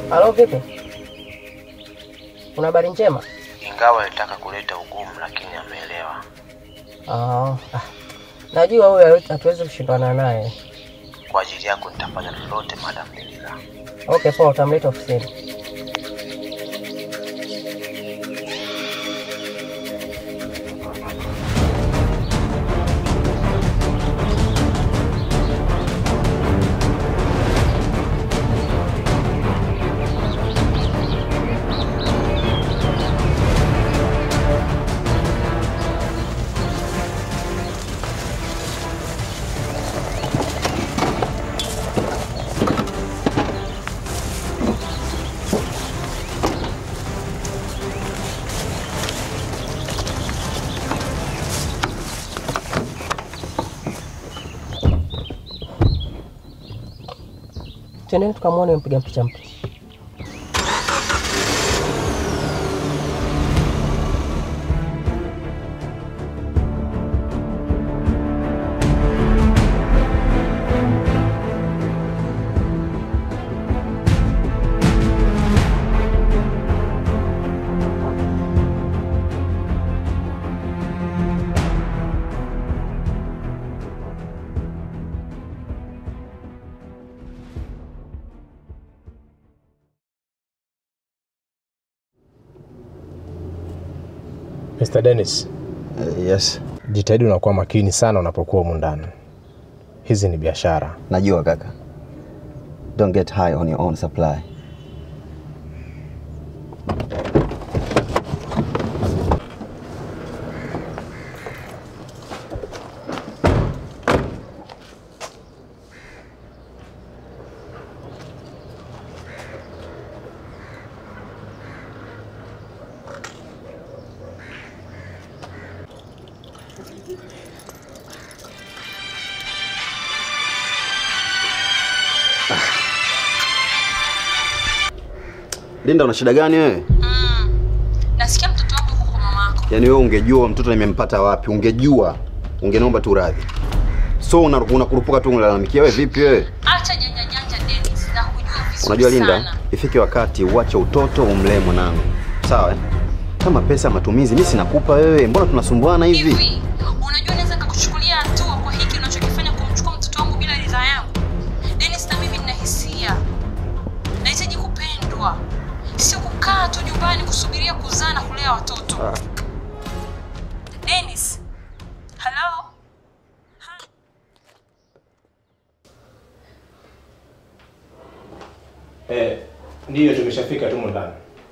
Halo, vipi? Una habari njema? Ingawa alitaka kuleta ugumu, lakini ameelewa. Ah, ah. Najua huyo hatuwezi kushindana naye. Kwa ajili yako nitafanya lolote, Madam Delila. Okay, poa, utamleta ofisini. Twendeni tukamwone mpiga picha mpya. Mr. Dennis, Uh, yes, jitahidi unakuwa makini sana unapokuwa humu ndani. Hizi ni biashara. najua kaka. Don't get high on your own supply. Linda, una shida gani wewe? Nasikia mtoto wangu yuko kwa mamako. Yaani wewe ungejua mtoto nimempata wapi, ungejua ungeniomba tu radhi. So una- unakurupuka tu unilalamikia wewe vipi wewe? Acha janja janja Dennis, na kujua vizuri Unajua Linda, sana. ifike wakati uache utoto umlee mwanangu. Sawa? eh? Kama pesa ya matumizi mimi sinakupa wewe, mbona tunasumbuana hivi? Hivi, unajua naweza nikakuchukulia hatua kwa hiki unachokifanya kumchukua mtoto wangu bila ridhaa yangu. Dennis, na mimi nina hisia. Nahitaji kupendwa. Sio kukaa tu nyumbani kusubiria kuzaa na kulea watoto. Dennis. Hello? Eh, ndiyo tumeshafika tumo ndani.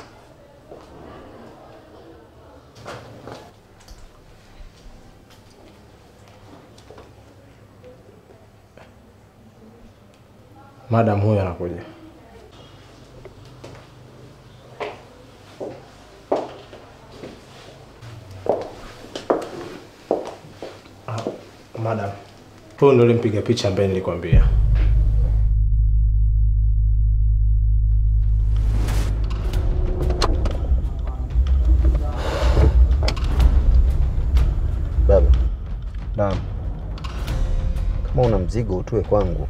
Madam huyo anakuja. Ah, madam. Huyu ndio ulimpiga picha ambaye nilikwambia. Baba. Naam. Kama una mzigo utue kwangu.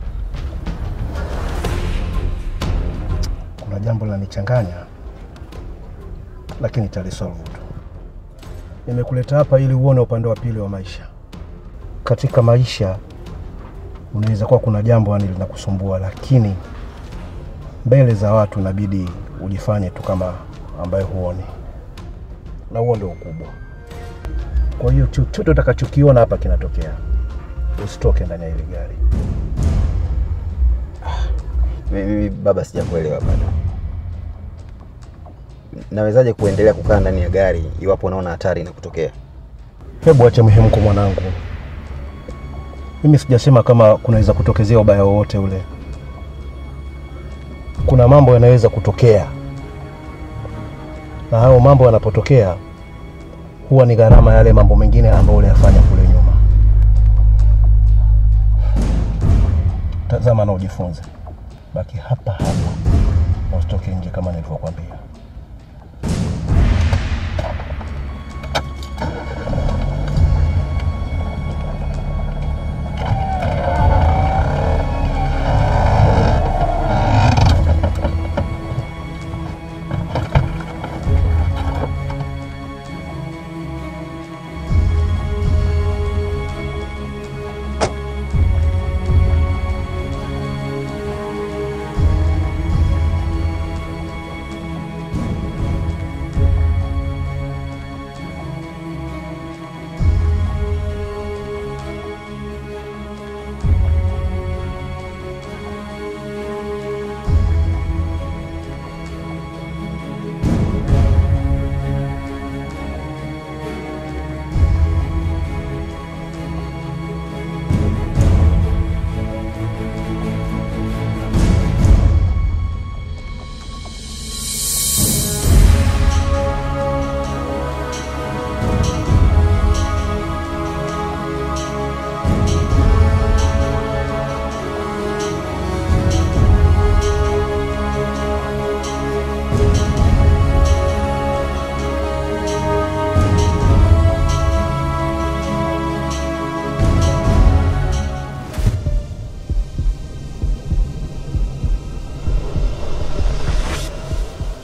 kuna jambo lanichanganya, lakini talisolve tu. Nimekuleta hapa ili uone upande wa pili wa maisha. Katika maisha unaweza kuwa kuna jambo yani linakusumbua, lakini mbele za watu inabidi ujifanye tu kama ambaye huoni, na huo ndio ukubwa. Kwa hiyo chochote utakachokiona hapa kinatokea, usitoke ndani ya ile gari. Mimi baba, sijakuelewa bado. Nawezaje kuendelea kukaa ndani ya gari iwapo unaona hatari inakutokea? Hebu ache mhemko mwanangu, mimi sijasema kama kunaweza kutokezea ubaya wowote ule. Kuna mambo yanaweza kutokea, na hayo mambo yanapotokea huwa ni gharama yale mambo mengine ambayo uliyafanya kule nyuma. Tazama na ujifunze, baki hapa hapa na usitoke nje kama nilivyokuambia.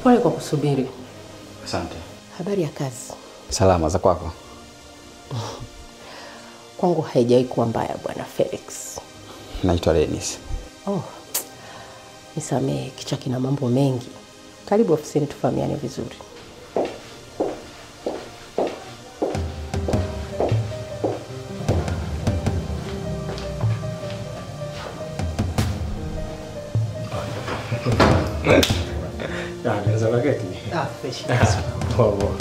Pole kwa kusubiri. Asante. Habari ya kazi? Salama za kwako? Kwangu haijawahi kuwa mbaya, bwana Felix. Naitwa Dennis. Oh, nisamehe, kichwa kina mambo mengi. Karibu ofisini tufahamiane vizuri. Ah, naweza kaketi. Ah, fresh. Poa poa.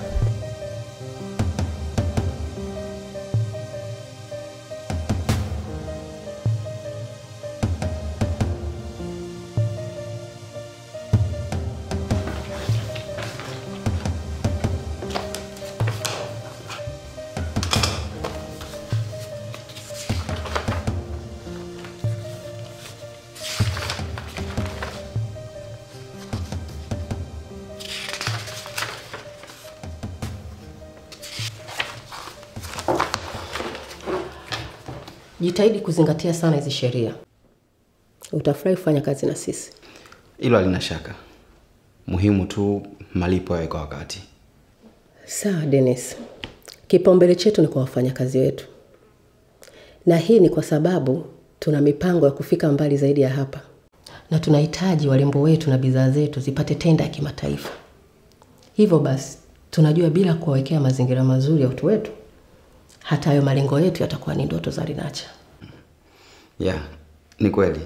Jitahidi kuzingatia sana hizi sheria, utafurahi kufanya kazi na sisi. Hilo halina shaka. Muhimu tu malipo yawe kwa wakati. Sawa Dennis, kipaumbele chetu ni kwa wafanyakazi wetu, na hii ni kwa sababu tuna mipango ya kufika mbali zaidi ya hapa, na tunahitaji warembo wetu na bidhaa zetu zipate tenda ya kimataifa. Hivyo basi, tunajua bila kuwawekea mazingira mazuri ya utu wetu, hata hayo malengo yetu yatakuwa ni ndoto za Rinacha. Yeah, ni kweli.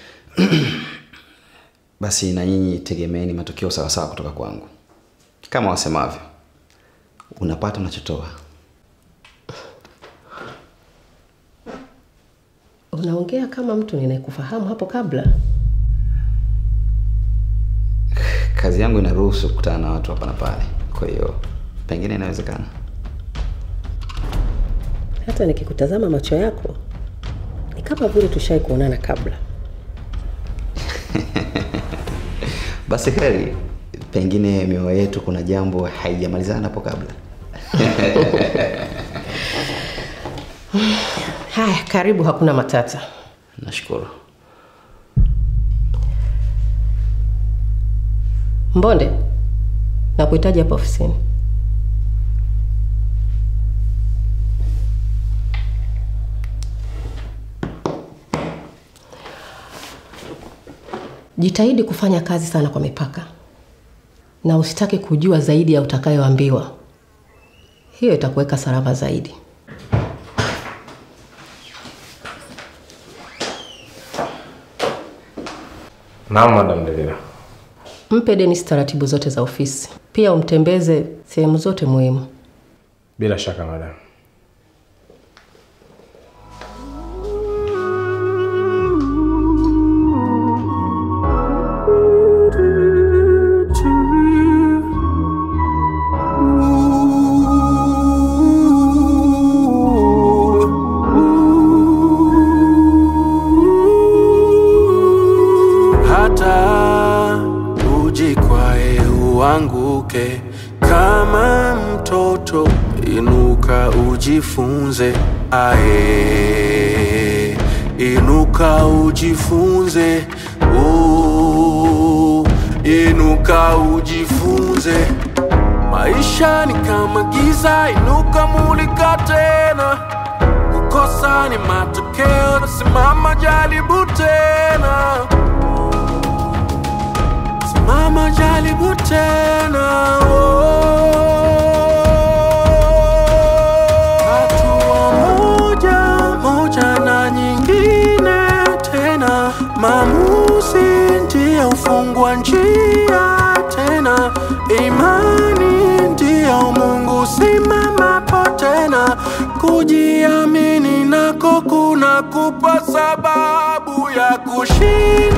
Basi na nyinyi tegemeeni matokeo sawasawa kutoka kwangu. Kama wasemavyo, unapata unachotoa. Unaongea kama mtu ninayekufahamu hapo kabla. Kazi yangu inaruhusu kukutana na watu hapa na pale, kwa hiyo pengine inawezekana. Hata nikikutazama macho yako ni kama vile tushai kuonana kabla. Basi heri, pengine mioyo yetu kuna jambo haijamalizana hapo kabla. Haya, karibu, hakuna matata. Nashukuru. Mbonde, nakuhitaji hapa ofisini. Jitahidi kufanya kazi sana kwa mipaka na usitaki kujua zaidi ya utakayoambiwa. Hiyo itakuweka salama zaidi. Naam, Madam Delila. Mpe Dennis taratibu zote za ofisi, pia umtembeze sehemu zote muhimu. Bila shaka madam. hata ujikwae uanguke kama mtoto, inuka ujifunze, ae, inuka ujifunze, oh, inuka ujifunze. Maisha ni kama giza, inuka mulika tena. Kukosa ni matokeo, simama jaribu tena. Simama jaribu tena. Hatua moja moja na nyingine tena, maamuzi ndiyo ufungua njia tena, imani ndiyo Mungu simamapo tena, kujiamini nako kuna kupa sababu ya kushinda.